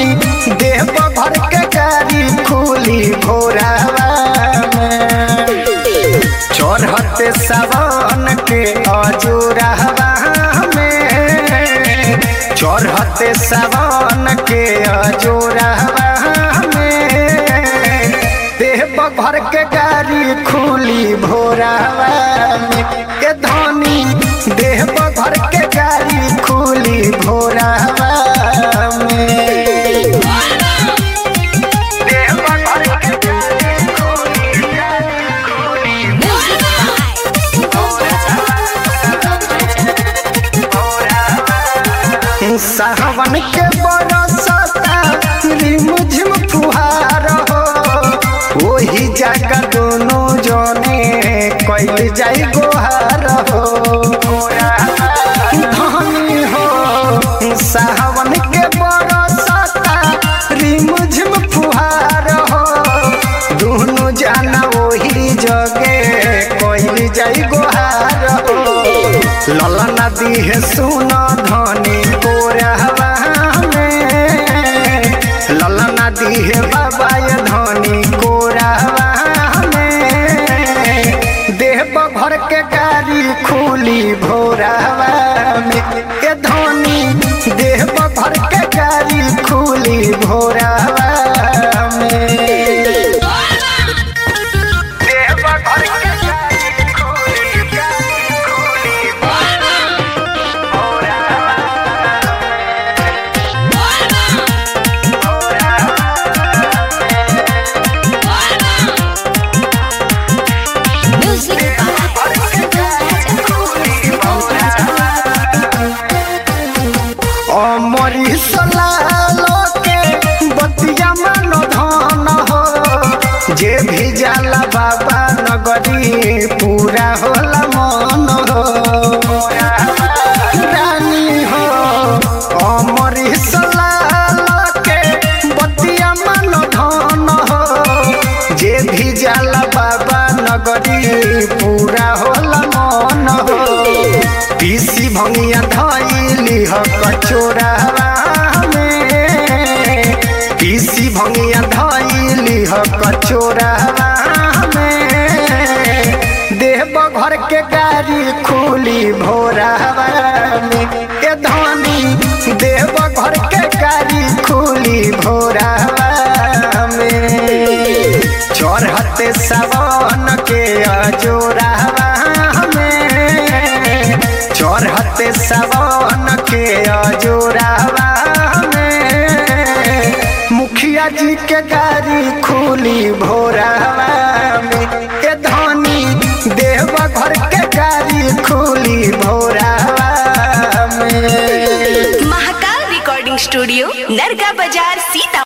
देव भर के गाड़ी खुली भोरावा में चढ़ते सावन के अजूरावा में चढ़ते सावन के अजूरावा में देव भर के गाड़ी खुली भोरावा में के धनी देव भर के गाड़ी खुली भोरावा में देव भर के गाड़ी खुली सावन के बरसता रिमझिम फुहार हो वही जगह दोनों जने कैल जाई गोहार हो धनी हो सावन के बरसता रिमझिम फुहार हो दोनों जाना वही जगे कैल जाई गोहार हो लला नदी है सुना धनी कोरहवा में लला नदी है बाबा ये धनी कोरहवा में देह भर के गाड़ी खुली भोरहवा में के धनी देह भर के गाड़ी खुली भोरहवा में देह भर के गाड़ी खुली गाड़ी खुली अमरी सलालो के बतिया मन धन हो जे भी जाला बाबा नगरी पूरा होला मन हो रानी हो अमरी सलालो के बतिया मन धन हो जे भी जाला बाबा नगरी पूरा होला मन हो पीसी भंगिया धैली ह कचोरावा में पीसी भंगिया धैली ह कचोरावा में देव घर के गाड़ी खुली भोरावा में के धनी देव घर के गाड़ी खुली भोरावा में चढ़ते सावन के अजोरावा में चढ़ते सावन के अजोरावा में मुखिया जी के गाड़ी खुली भोरावा में के धनी देव घर के गाड़ी खुली भोरावा में महाकाल रिकॉर्डिंग स्टूडियो नरगा बाजार सीता